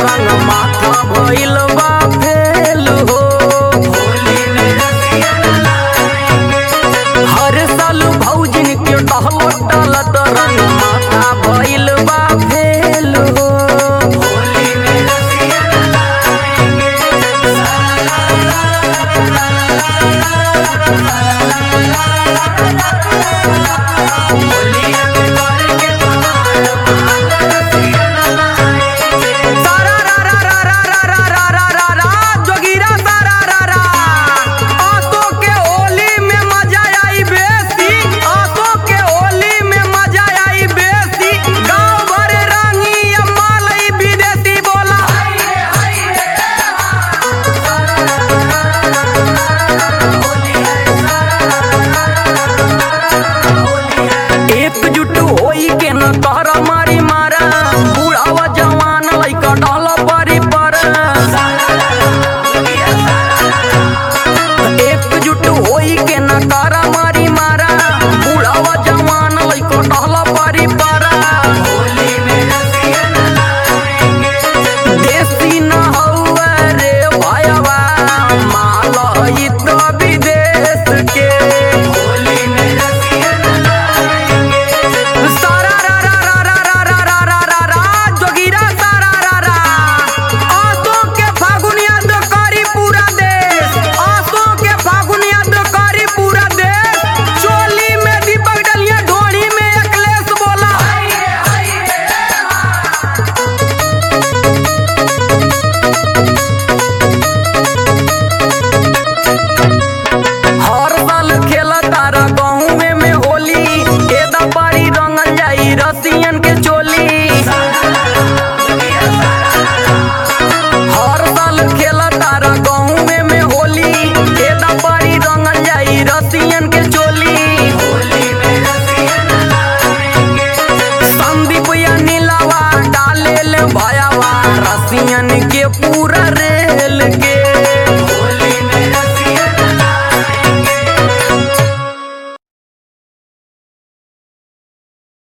रंग माथा भइल बा फेल हो हर साल भौजिन के टहल टलत रंग माथा भइल बा फेल हो सारा रा रा रा रा रा रा रा रा रा रा जोगिरा सारा रा रा आसो के होली में मजा आई बेसी आसो के होली में मजा आई बेसी गांव भर रंगी अम्मा लई विदेशी बोला एकजुट होई के न कर मारी मारा बुढ़ावा जवान लइका डाल परी पर एकजुट होई के न कर मारी मारा बुढ़ावा जवान लइका डाल परी पर देसी न हौवे रे भायवा माल ई तो विदेश के सारा रा रा रा रा रा रा रा रा रा रा जोगिरा सारा रा रा आसो के फागुन याद करी पूरा देश आसो के फागुन याद करी पूरा देश चोली में दीपक डलिया ढोली में अखिलेश बोला हर साल खेला तारा गाँव में होली एदा पारी रंगल जाई रसियन के चोली हर साल खेला तारा गाँव में होली एदा पारी रंगल जाई रसियन के चोली संदीप या नीलावा डाले ले भयावा रसियन के पूरा रेल के